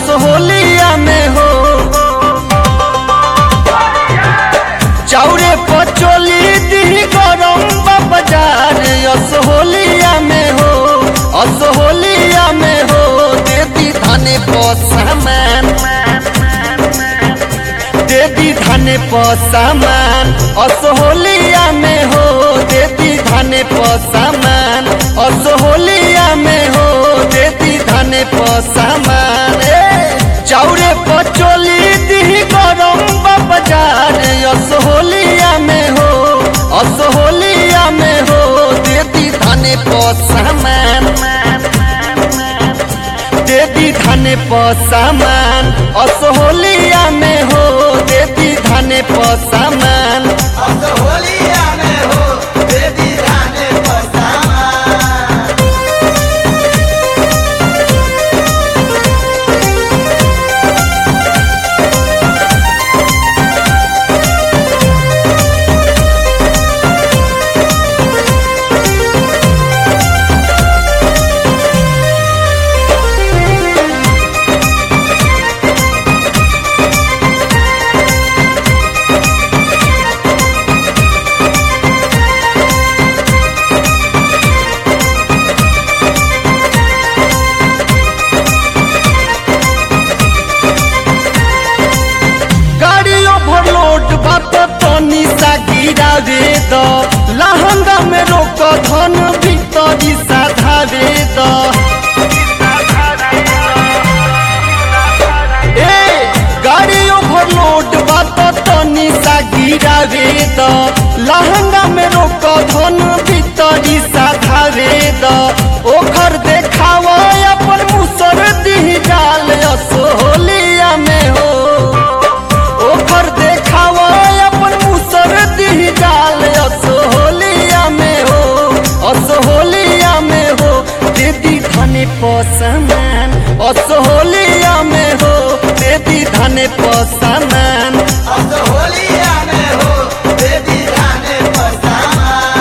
असहोलिया में हो चाउरे पचोली दी गरम बाजार असहोलिया में हो असहोलिया में हो देती धाने पसामान देती धाने पसामान असहोलिया में हो देती धाने पसामान असहोलिया में हो देती धाने पसामान चाउरे पचोली दी गरम बाजार असहोलिया में हो असहोलिया में हो देती धाने पसामान देती धाने पसामान असहोलिया में हो देती धाने पसामान असहोलिया में हो देवी धाने पसामा गाड़ी ओवरलोड बात तनी सा गिरावे द लहंगा में रोक धन भीतरी साधावे द ए गाड़ी ओवरलोड बात तनी सा गिरावे द लहंगा में रोक धन भीतरी साधावे द ओखर देखावा अपन मुसर दी जाल असोलिया में हो ओकर देखावा अपन मुसर दी जाल असहोलिया में हो असहोलिया में हो दीदी धने पसमान असहोलिया में हो दीदी धने पसमान असहोलिया में हो देवी धाने पसामा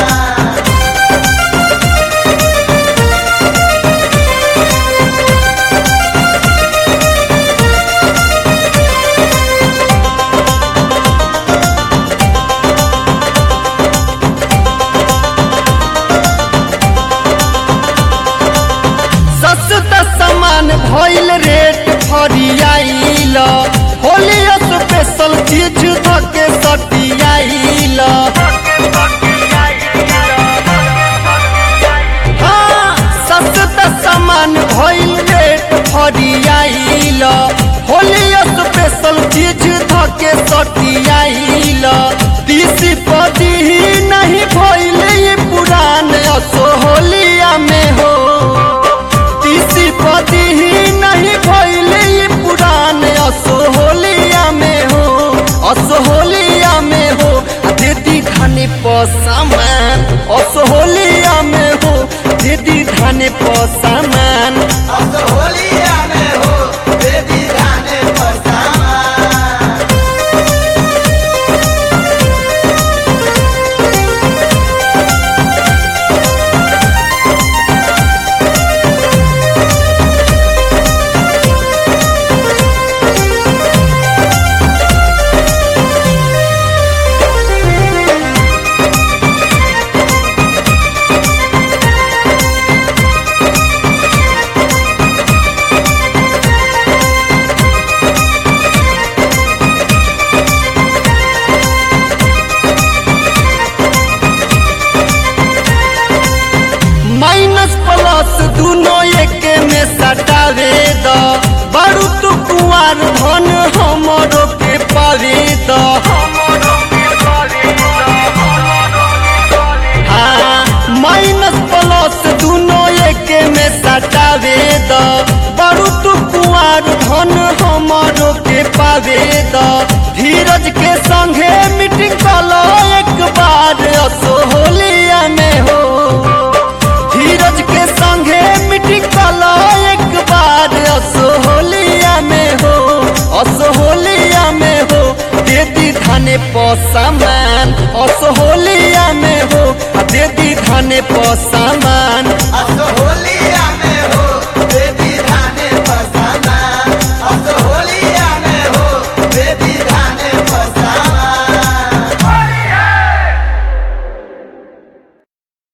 सस्ता सामान भइल रेट फरियाइल होली स्पेशल चीज धके सटियाइल हाँ, सस्ता सामान भइल रेट फरियाइल होली स्पेशल चीज धके सटियाइल तीसी पदी नहीं भइल ये पुरान असोहलिया में हो तीसी पदी ही नहीं भइले ये पुरान असोहलिया में हो असोहलिया में हो आ दीदी धाने पसामान असोहलिया में हो दीदी धाने पसामान असहोलिया में हो देवी धाने पसामा माइनस प्लस दुनो एक में सटावे द बड़ू तू कुआर धन हमरो के पावे द हाँ माइनस प्लस दुनो एक में सटावे द बड़ू तू कुआर धन हमरो के पावे द धीरज के संगे मीटिंग कलो एक बार असोहलिया में हो धीरज के संगे मीटिंग कलो एक बार असोहलिया में हो असोहलिया में हो देती धाने पसामान असोहलिया में हो आ देती धाने पसामान